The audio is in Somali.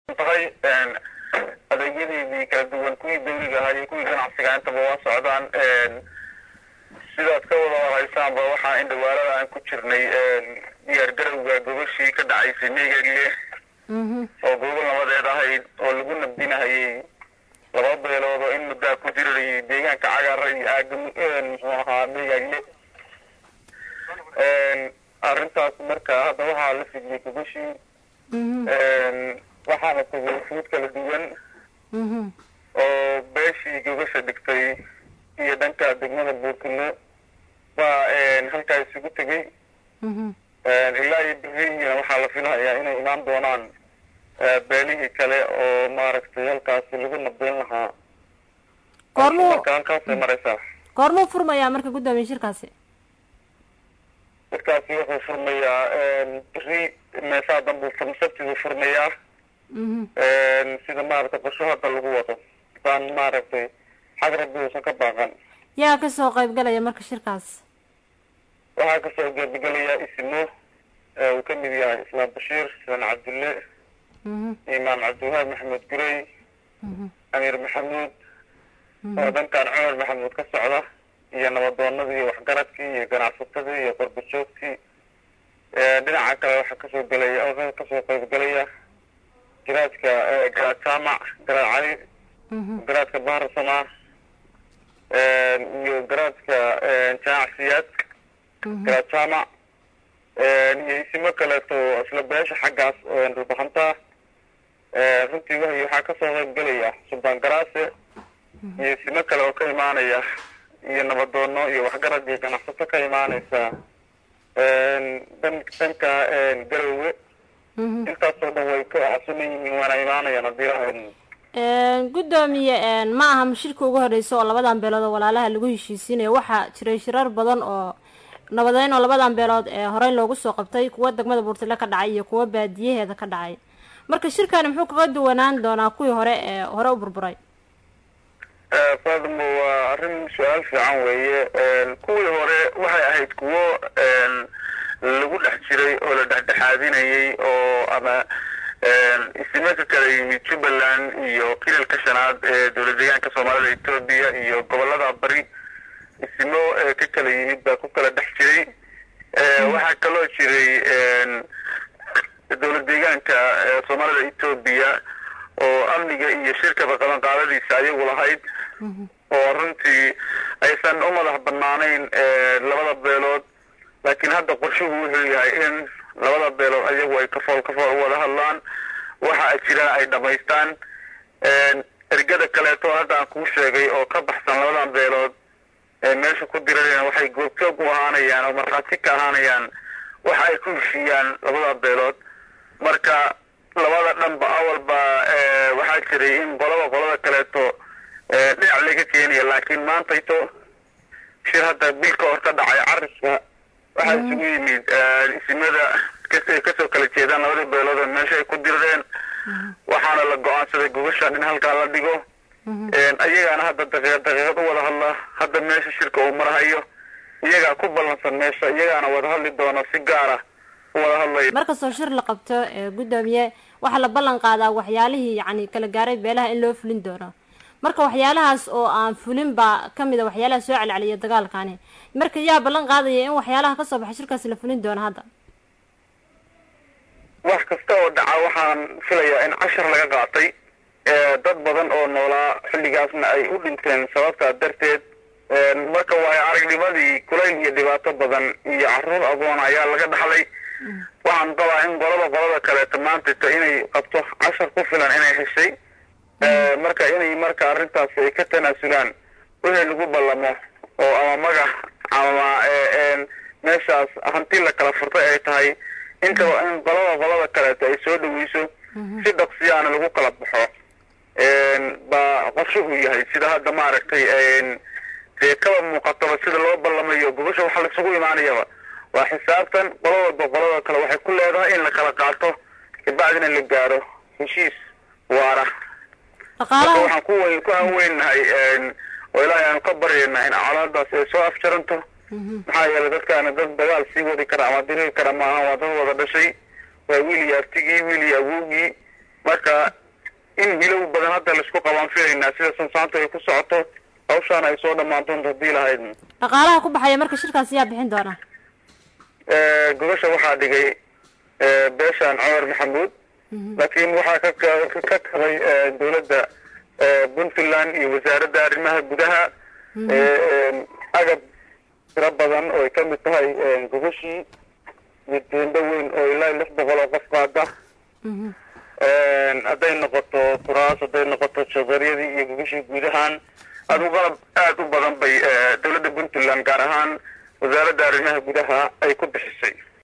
tahay adeegyadeedii kala duwan kuwii dawliga ahaa iyo kuwii ganacsiga intaba waa socdaan sidaad ka wada warhaysaanba waxaa in dhawaalada aan ku jirnay diyaar garowga gobashii ka dhacaysay meegagle oo gobol nabadeed ahayd oo lagu nabdinahayay laba beelood oo in muddaa ku jirarayay deegaanka cagaara iyo aaga muxuu ahaa meegagle arrintaas marka hadda waxaa la fidiyey gobashii waxaana tegay fuud kala duwan oo beeshii gobasha dhigtay iyo dhanka degmada buurkino baa halkaa isugu tegey ilaa iyo beriina waxaa la filahayaa inay imaan doonaan beelihii kale oo maaragtay halkaasi lagu nabdin lahaa goormuu marka halkaasay maraysaa goormuu furmayaa marka guddoomiye shirkaasi dadkaasi wuxuu furmayaa beri meesaa danbuu fur sabtiduu furmayaa sida maaragtay qorsho hadda lagu wado baan maaragtay xag rabbi uusan ka baaqan yaa kasoo qaybgalaya marka shirkaas waxaa kasoo geebagelayaa isimo uu ka mid yahay islaam bashiir sidan cabdulle imaam cabdiwahaab maxamed gurey amiir maxamuud oo dhankan cumar maxamuud ka socda iyo nabadoonadii waxgaradkii iyo ganacsatadii iyo qorbajoogtii dhinaca kale waxaa kasoo gelaya kasoo qaybgelaya garaadka garaad jaamac garaad cali garaadka bahar samaa iyo garaadka jaamac siyaad garaad jaamac iyo isimo kaleeto isla beesha xaggaas dhulbaxantaa runtii wahay waxaa kasoo qaybgelaya suldaan garaase iyo isimo kale oo ka imaanaya iyo nabadoono iyo waxgarad iyo ganacsato ka imaaneysa dan dhanka garowge intaasoo dhan way ka casuman yihiin waana imaanayaan haddii lahaydn guddoomiye ma aha shirka ugu horeysa oo labadan beelood oo walaalaha lagu heshiisiinayo waxaa jiray shirar badan oo nabadeyn oo labadan beelood ee horey loogu soo qabtay kuwa degmada buurtile ka dhacay iyo kuwa baadiyaheeda ka dhacay marka shirkani muxuu kaga duwanaan doonaa kuwii hore ee hore u burburay faadmo waa arrin su-aal fiican weeye kuwii hore waxay ahayd kuwo lagu dhex jiray oo la dhexdhexaadinayay oo ama isimo ka kala yimid jubbaland iyo kilalka shanaad ee dowla deegaanka soomaalida etoobiya iyo gobolada bari isimo ka kala yimid baa ku kala dhex jiray waxaa kaloo jiray dowla deegaanka soomaalida etoobiya oo amniga iyo shirkaba qabanqaadadiisa ayagu lahayd oo runtii aysan u madax banaanayn labada beelood laakiin hadda qorshuhu wuxuu yahay in labada beelood ayagu ay kafool kafool u wada hadlaan waxa jiraan ay dhamaystaan ergada kaleeto hadda aan kuu sheegay oo ka baxsan labadan beelood ee meesha ku dirareen waxay goobjoog u ahaanayaan oo markhaati ka ahaanayaan waxa ay ku heshiiyaan labada beelood marka labada dhanba awalba waxaa jiray in qolaba qolada kaleeto dhinac laga keenaya laakiin maantayto shir hadda bilka hor ka dhacay cariska waxaa isugu yimid isimada kasoo kala jeedaan labadii beelood oo meesha ay ku dirreen waxaana la go-aansaday gobashan in halkaa la dhigo iyagaana hadda daqiiqad daqiiqad u wada hadla hadda meesha shirka uu marhayo iyagaa ku ballansan meesha iyagaana wada hadli doona si gaara u wada hadlaya markastoo shir la qabto guddoomiye waxaa la ballan qaadaa waxyaalihii yacni kala gaaray beelaha in loo fulin doono marka waxyaalahaas oo aan fulin baa kamid a waxyaalaha soo celceliya dagaalkani marka yaa ballan qaadaya in waxyaalaha kasoo baxa shirkaasi la fulin doono hadda wax kasta oo dhaca waxaan filayaa in cashar laga qaatay dad badan oo noolaa xilligaasna ay u dhinteen sababtaa darteed marka waayo aragnimadii kulayl iyo dhibaato badan iyo caruur agoon ayaa laga dhaxlay waxaan qabaa in qolada qolada kaleeto maantayto inay qabto cashar ku filan inay heshay marka inay marka arrintaasi ay ka tanaasulaan wixii lagu ballamo oo ama magax ama meeshaas hanti la kala furtay ay tahay intaba in qolada qolada kaleeto ay soo dhaweyso si dhaqsiyaana lagu kala baxo baa qorshuhu yahay sida hadda maaragtay dee kaba muuqataba sida loo ballamayo gobasha waxa laisugu imaanayaba waa xisaabtan qolo walba qolada kale waxay ku leedahay in la kala qaato kabacdina la gaaro heshiis waara marka waxaan ku weyn ku hanweynahay oo ilaahay aanu ka baryaynaa in colaadaas ay soo afjaranto maxaa yeelay dadkaana dad dagaal sii wadi kara ama diriri kara maaha waa dad wada dhashay waa wiil iyo artigii wiil iyo awowgii marka in hilow badan hadda laisku qabaan filaynaa sida sansaantu ay ku socoto hawshaan ay soo dhammaan doonto hadii lahayd dhaqaalaha ku baxaya marka shirkaas yaa bixin doona gobasha waxaa dhigay beeshaan cumar maxamuud laakiin waxaa ka ka kabay dowladda puntland iyo wasaaradda arrimaha gudaha agab tiro badan oo ay kamid tahay gobashii iyo deendo weyn oo ilaa lix boqol oo qof qaada hadday noqoto kuraas hadday noqoto jadaryadii iyo gogashii guud ahaan adu qalab aada u badan bay dowladda puntland gaar ahaan wasaaradda arrimaha gudaha ay ku bixisay